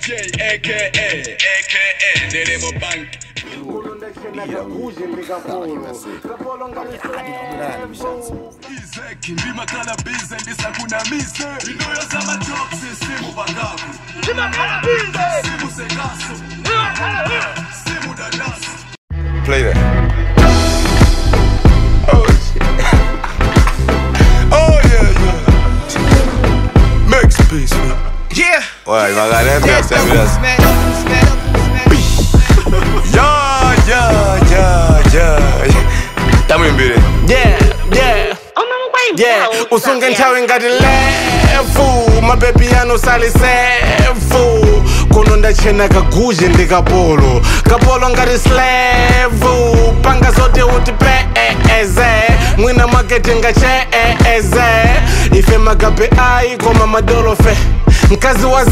DJ aka aka Neremo Bank izeki ndimakhala bize ndisakunamise intoyo zamajoksi simu bakaku simu sekaso simu dadaso Play that. Oh shit. oh yeah, yeah. Max peace, man. Yeah. Ouais, il va regarder un peu, That's c'est the bien. roots, man. Smack up, smack up. Yeah, yeah, yeah, yeah. Tamo imbere. Yeah, yeah, yeah. Usunge nthawi ngati lefu mabebi anu salisefu kuno ndachena kaguzhe ndi kapolo kapolo ngati slevu panga zote uti peeze mwina makete ngacheeze ife magabe ayi koma madolofe mkazi wa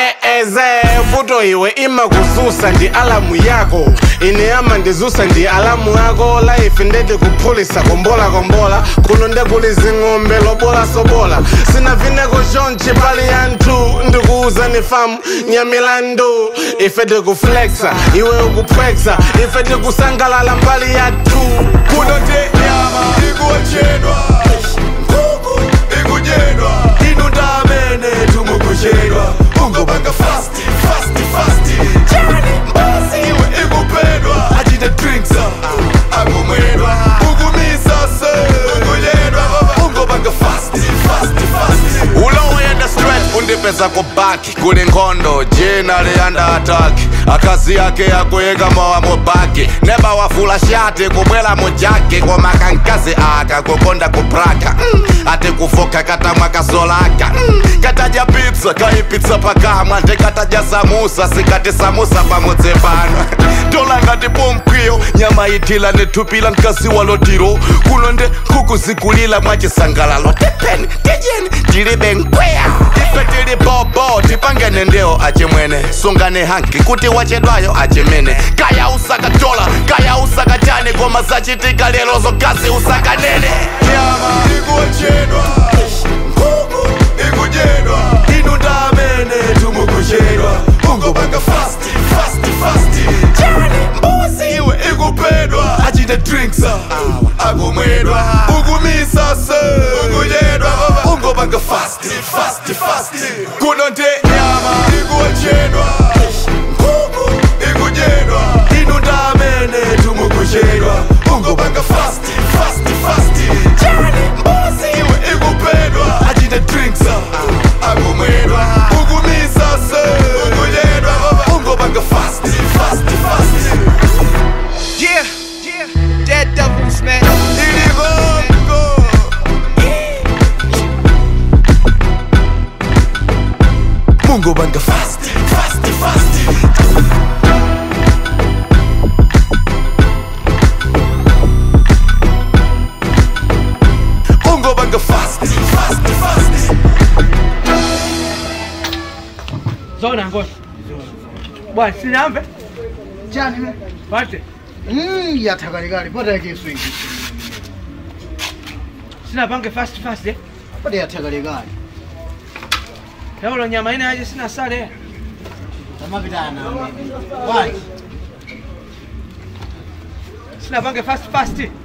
zeeze vuto iwe imakuzusa ndi alamu yako ine ama ndizusa ndi alamu yako laife ndete kuphulisa kombola kombola kuno ndekuli zing'ombe lobola sobola sina vineko chonchi pali yanthu ndikuuza ni famu nyamilandu ife tikuflexa iwe ukupwexa ife tikusangalala mbali yathu Kuno te nyama ikuochedwa. Nkhuku ikudyedwa. Inu ndamene tumukuchedwa. Ungobanga fast, fast, fast. Chani mbuzi iwe ikupedwa. Achite drinks ah, akumwedwa. Ukumisa se ukudyedwa. Ungobanga fast, fast, fast. ulowenda straight undipeza kubaki kuli nkhondo jina liyanda ataki akazi yake yakuyika mowa mubaki neba wafula shati kubwela mujaki koma kankazi aka kukonda kupraka mm. ati kufoka katamwa kasolaka mm. katadya pizza kaipitsa pakamwa ndikatadya samusa sikati samusa pamudzi pano tola ngati pomkwiyo nyama itila nithupila mkazi walotiro kuno nde nkhuku zikulila mwachisangalalo tepeni tijeni tilibe nkweya ife tili bobo tipangene ndeo achimwene sungane hanki kuti wachedwayo achimene kaya usakatola kaya usakachane koma zachitika lero zokazi usakanene nyama ikuochedwa. Nkhuku ikudyedwa. Inu ndamene tumukuchedwa. Ungobanga fast, fast, fast. Chani mbuzi iwe ikupedwa. Achite drinks ah, akumwedwa. Ukumisa se ukudyedwa. Ungobanga fast, fast, fast. Kuno nte nyama ikuochedwa. Nkhuku ikudyedwa. Inu ndamene tumukuchedwa. Ungobanga fast, fast, fast. Chani mbuzi iwe ikupedwa. Achite drinks ah, akumwedwa. Ukumisa se ukudyedwa. Ungobanga fast, fast, fast. Yeah. Yeah. That double smack. Iligongo. Mungo banga fast, fast, fast. Mungo banga fast, fast, fast. Zona ngoja. Bwana sinamve. Chani me? Pate. Mm, yathakalikali pata yakesu iki. Sina pange fast fast eh. Pata yathakalikali. Leo nyama ina aje sina sare. Tamapitana amene. Why? Sina pange fast fast.